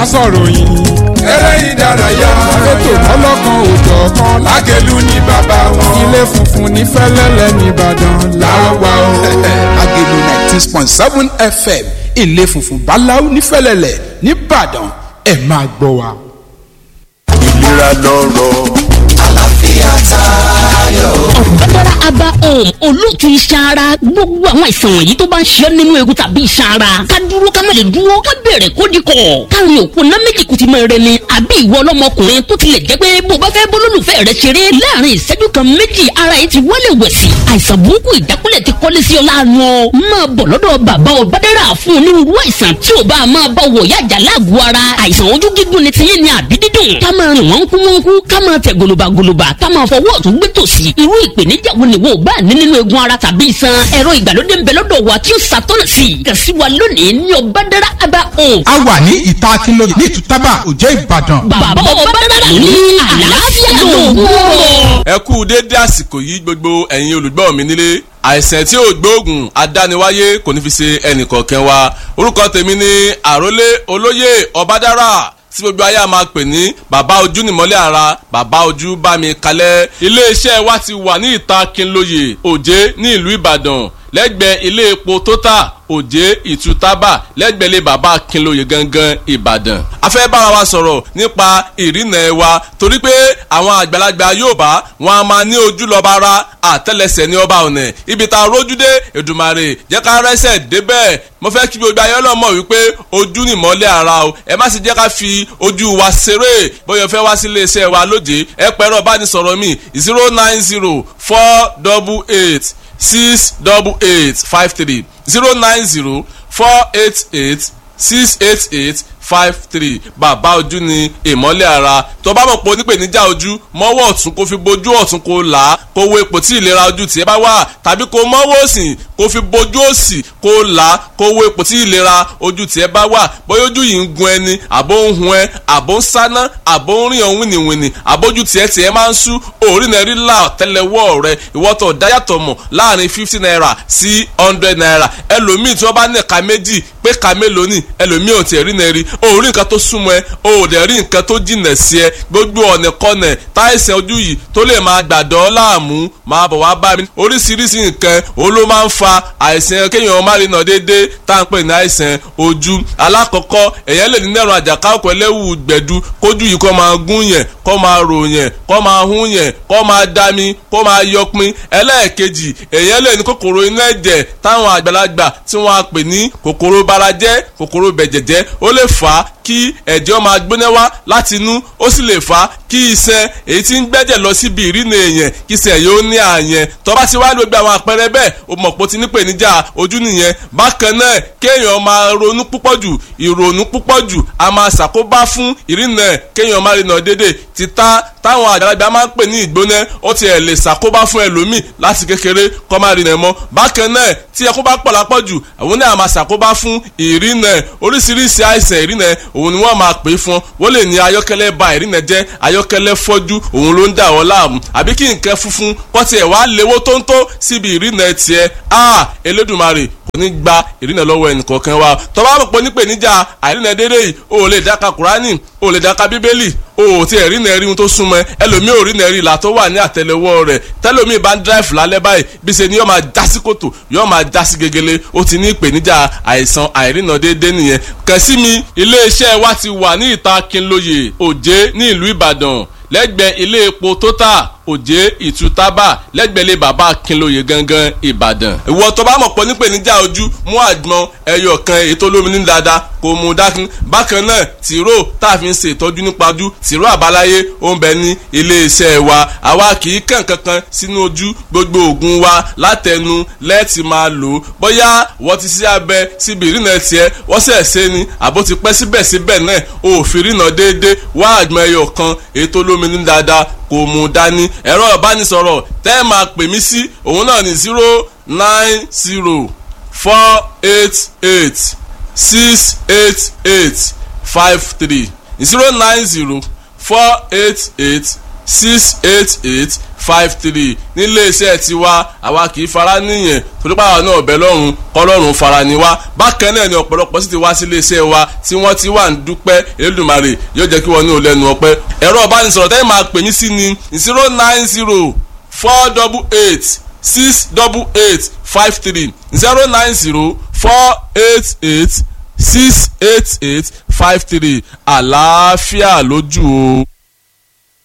sọ̀rọ̀ yìí. eré ìdárayá ètò lọ́lọ́kan òjọ̀ kan lágẹ̀lú ní bàbá wọn. ilé funfun ní fẹ́lẹ́lẹ̀ nìbàdàn láwa o. agelu ninety point seven fm ilé funfun báláú nífẹ̀lẹ́lẹ̀ nìbàdàn ẹ máa gbọ́ wa. ìlera lọ́rọ̀. ọ̀gbẹ́dára aba home olóòtú iṣan ara gbogbo àwọn àìsàn wọ̀nyí tó bá ń ṣe ọ́ nínú egun tàbí iṣan ara ká dúró ká má lè dúró ká bẹ̀rẹ̀ kó di kọ̀ káàrin òkú ná méjì kù ti máa rẹ ni àbí ìwọ ọlọ́mọkùnrin tó tilẹ̀ jẹ́ pé bó bá fẹ́ bólólùfẹ́ rẹ ṣeré láàrin ìṣẹ́jú kan méjì ara yìí ti wọlé wẹ̀sì àìsàn burúkú ìdákúlẹ̀ ti kọ́lé sí ọ láàánú ọ máa bọ̀ lọ́dọ̀ bàbá ọ̀gbẹ́dára fún onírúurú àìsàn tí ò bá máa bá wọ̀ yájà láàgọ̀ ara àìsàn ojú gígùn ni tiyín ni àbí dídùn ká máa rìn wọ́n kú wọ́n kú ká máa tẹ̀ gòlòbàgòlòbà ká máa fọwọ́ ọ̀tún gbé tòsì irú ìpèníjà wo ni wo ò bá ní nínú egun ara tàbí iṣan ẹ̀rọ ìgbàlódé ń bẹ lọ́dọ̀ wa tí ó ṣàtọ́nà sí i kàn sí wa lónìí ní ọ̀bádàrà aba home. a wà ní ìta akínlóye ní ìtútàbà òjẹ́ ìbàdàn. bàbá ọ̀bádàrà ní àlàáfíà lóògùn. ẹ kú déédé àsìkò yìí gbogbo ẹ̀yin olùgbọ́ mi nílé àìsàn tí ò gbóògùn adániwáyé kò ní fi ṣe ẹnìkọ̀ọ̀kan wa orúkọ tèmi ni àrólé olóyè ọbádára tí gbogbo ayé a máa pè ní bàbá ojú nìmọ́lẹ̀ ara bàbá ojú bá mi kalẹ̀ iléeṣẹ́ wa ti wà ní ìta Kínlóye Òjé ní ìlú Ìbàdàn lẹ́gbẹ̀ẹ́ ilé epo Total Òjé Ìtútàbà lẹ́gbẹ̀ẹ́ ilé bàbá Kínlóye gangan Ìbàdàn. a fẹ́ bára wa sọ̀rọ̀ nípa ìrìnà ẹ̀ wa torí pé àwọn àgbàlagbà Yorùbá wọn a máa ní ojú lọ́ba ara àtẹ́lẹsẹ̀ ní ọba ọ̀nà ibi tá a rójú dé Èdùmàrè jẹ́ ká rẹ́sẹ̀ débẹ̀ mo fẹ́ kí gbogbo ayé ọlọ́mọ wípé ojú ni ìmọ́lẹ̀ ara o ẹ má sì jẹ́ ká fi ojú wa ṣeré bóyá fẹ́ wá sí iléeṣẹ́ wa lóde ẹ pẹ̀rọ bánisọ̀rọ̀ mi zero nine zero four double eight six double eight five three zero nine zero four eight eight six eight eight five three bàbá ojú ni ìmọ́lẹ̀ ara tó bá mọ̀ pé onípèníjà ojú mọ́wọ́ ọ̀tún kó fi bojú ọ̀tún kó là á kó wo ipò tí ìlera ojú tiẹ̀ bá wà tàbí kó mọ́wọ́ òsì kó fi bojú òsì kó là á kó wo ipò tí ìlera ojú tiẹ̀ bá wà bóyá ojú yìí ń gun ẹni àbó ń hun ẹ àbó ń sáná àbó ń rìn ọ̀hún wìnìwìnì àbójú tiẹ̀ tiẹ̀ máa ń sú òórì náà rí là tẹ́lẹ̀wọ́ rẹ ìwọ́tọ̀ dáyàtọ̀ mọ̀ láàrin fifty naira sí hundred naira ẹlòmíì tí wọ́n bá ní ẹ̀ka méjì pé ẹ̀ka mélòó ni ẹlòmíì ò tiẹ̀ rí náà rí o ò rí nǹkan tó súnmọ́ ẹ o ò dẹ̀ rí nǹkan tó jìnà sí ẹ gbogbo ọ̀nà kọ́nà táìsàn ojú yìí tó lè máa gbàdọ́ láàmú máa bọ̀ wá bá mi oríṣiríṣi nǹkan o ló máa ń fa àìsàn kéèyàn má rí nà déédéé tá à ń pè ní àìsàn ojú alákọ̀ọ́kọ́ èèyàn lè ní nẹ́rùn àjàkáwọ̀kọ̀ ẹlẹ́wù gbẹ̀du kójú yìí kó máa gún yẹn kó máa rò yẹn kó máa hún yẹn kó máa dami kó máa yọpin ẹlẹ́ẹ̀kejì èèyàn lè ní kòkòrò inú ẹ̀jẹ̀ táwọn àgbàlagbà tí wọ́n á pè ní kòkòrò barajẹ́ kòkòrò bẹ̀jẹ̀jẹ́ ó lè fà á kí ẹ̀jẹ̀ máa gbóná wá láti inú ó sì lè fà á kí iṣan èyí tí ń gbẹ́jẹ̀ lọ síbi ìrìnà èèyàn kí iṣan yóò ní àyẹn tó bá ti wá ní gbogbo àwọn àpẹẹrẹ bẹ́ẹ̀ o mọ̀ pé o ti ní pèníjà ojú nìyẹn bákan náà kéèyàn máa ronú púpọ̀ jù ìrònú púpọ̀ jù a máa ṣàkóbá fún ìrìnà kéèyàn máa rìnà dédé títà táwọn àgbàlagbà máa ń pè ní ìgbóná ó ti ẹ̀ lè ṣàkóbá fún ẹlòmíì láti kékeré kó máa rìnà mọ́ bákan náà tí ẹkú bá pọ̀ lápọ̀ jù àwọn náà máa ṣàkóbá fún ìrìnà oríṣiríṣi àìsàn ìrìnà òun ni wọ́n máa pè é fún wọ́n lè ní ayọ́kẹ́lẹ́ ba ìrìnà jẹ́ ayọ́kẹ́lẹ́ fọ́jú òun ló ń dà wọ́n láàmú àbí kí nǹkan funfun kọ́ tiẹ̀ wá léwó tóńtó síbi ìrìnà tiẹ̀ a Elédùmarè kò ní gba ìrìnà lọ́wọ́ ẹnìkọ̀ọ̀kan wa tó bá mọ̀ pé nípèníjà àìrìnà dédé yìí o ò lè dáka Kùránì o ò lè dáka Bíbélì o ò tí ẹ̀rí náà rí ohun tó súnmọ́ ẹlòmíì ò rí náà rí ìlà tó wà ní àtẹ́lẹwọ́ rẹ̀ tẹ́lòmíì bá ń dráìfù lálẹ́ báyìí bí ṣe ni yóò máa já sí kòtò yóò máa já sí gegele ó ti ní ìpèníjà àìsàn àìrìnà déédéé nìyẹn kàn sí mi iléeṣẹ́ wa ti wà ní ìta Kínlóye Òjé ní ìlú Ìbàdàn lẹ́gbẹ̀ẹ́ ilé epo Total Òjé Ìtútàbà lẹ́gbẹ̀lẹ́ bàbá Kínlóye gangan Ìbàdàn. ìwọ tó bá mọ̀ pọ̀ nípèníjà ojú mú àgbọn ẹyọ kan ètò olómi ní dáadáa kò mú dákun. bákan náà tìró tá a fi ń ṣe ìtọ́jú nípa ojú tìró àbáláyé ó ń bẹ ní iléeṣẹ́ wa àwa kì í kàn kankan sínú ojú gbogbo oògùn wa látẹnu lẹ́ẹ̀tì máa lò ó bóyá wọ́n ti ṣe abẹ síbi ìrìnà tiẹ̀ wọ́n sẹ̀ ṣe ni àbó ti pẹ́ síbẹ̀síbẹ̀ náà òfin ìrìnà déédéé wá àgbọn ẹyọ kan ètò olómi ní dáadáa kò mú dání ẹ̀rọ ìbánisọ̀rọ̀ tẹ́ ẹ máa pè mí sí òun náà ní zero nine zero four eight eight six eight eight five three zero nine zero four eight eight six eight eight five three nílé iṣẹ́ tiwa àwa kì í fara níyẹn torí pàwọn náà bẹ lọ́rùn kọ́lọ́run fara ni wá bákan náà ni ọ̀pọ̀lọpọ̀ sì ti wá sí ilé iṣẹ́ wa tí wọ́n ti wà ń dúpẹ́ Elédùmarè yóò jẹ́ kí wọ́n ní ò lẹ́nu ọpẹ́ ẹ̀rọ ìbánisọ̀rọ̀ tẹ́lẹ̀ máa pè mí sí ni zero nine zero four double eight six double eight five three zero nine zero four eight eight six eight eight five three àlàáfíà lójú o.